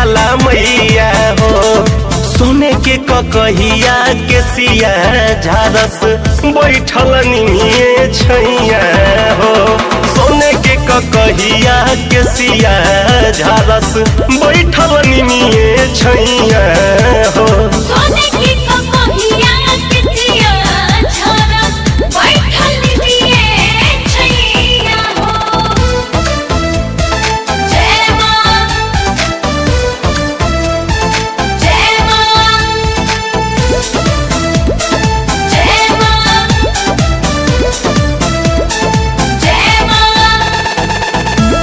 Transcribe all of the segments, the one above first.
शीतला मैया हो सोने के ककहिया के सिया झारस बैठल निमिए छैया हो सोने के ककहिया के सिया झारस बैठल निमिए छैया हो सोने की ककहिया किसिया झरा बैठल दिए छैया हो जय मां जय मां जय मां जय मां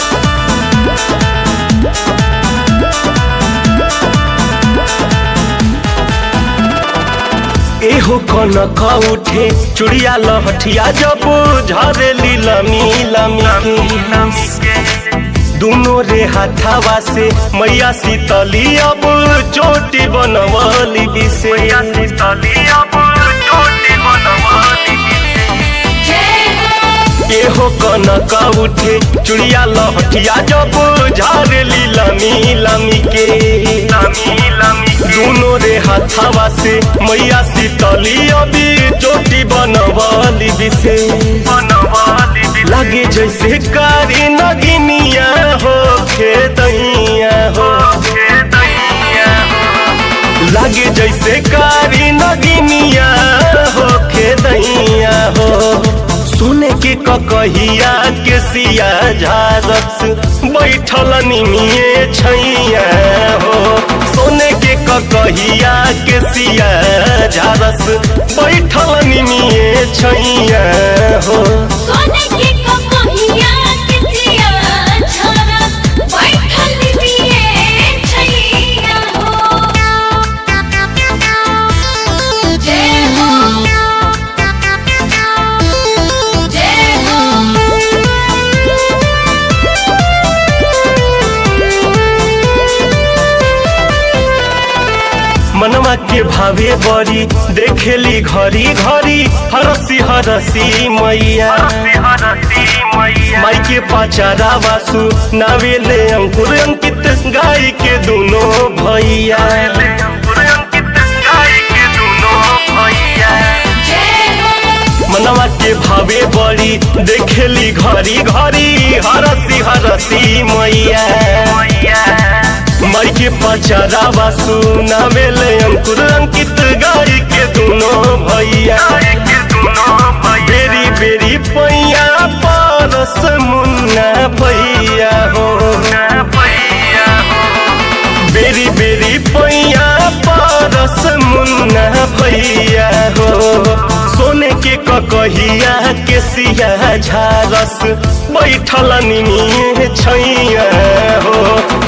एहो कनक उठे चुड़िया लहठिया जब झरेली लमी लमी के दुनो रे हाथावा से मैया शीतली अब चोटी बनवली बिसे शीतली अब चोटी बनवली जय हो एहो कनक उठे चुड़िया लहठिया जब झारेली लमी लमी के लमी लमी दुनो रे हाथावा से मैया शीतली अभी चोटी बनवली बिसे बनवली लगे जैसे कारी नगिनिया हो खेतैया हो खेतैया हो लागे जैसे कारी नगिनिया हो खेदैया हो सोने के ककहिया के सिया झारस बैठल निमिए छैया हो सोने के ककहिया के सिया झारस बैठल निमिए छैया हो सोने की ककहिया किसिया झरा बैठल दिए छैया हो जय हो जय मनवा के भावे बड़ी देखेली घरी घरी हरसी हरसी मैया माई के पाचारा वासु नावेले अंकुर अंकित गाय के दोनों भैया जय हो मनवा के भावे बड़ी देखेली घरी घरी हरसी हरसी मैया माई के पचारा वासु नावेले अंकुर अंकित गाय के दोनों भैया बेरी बेरी पैया परस मुन्ना भैया हो बेरी बेरी पैया परस मुन्ना भैया हो सोने के ककहिया के सिया झारस बैठल निमिए छैया हो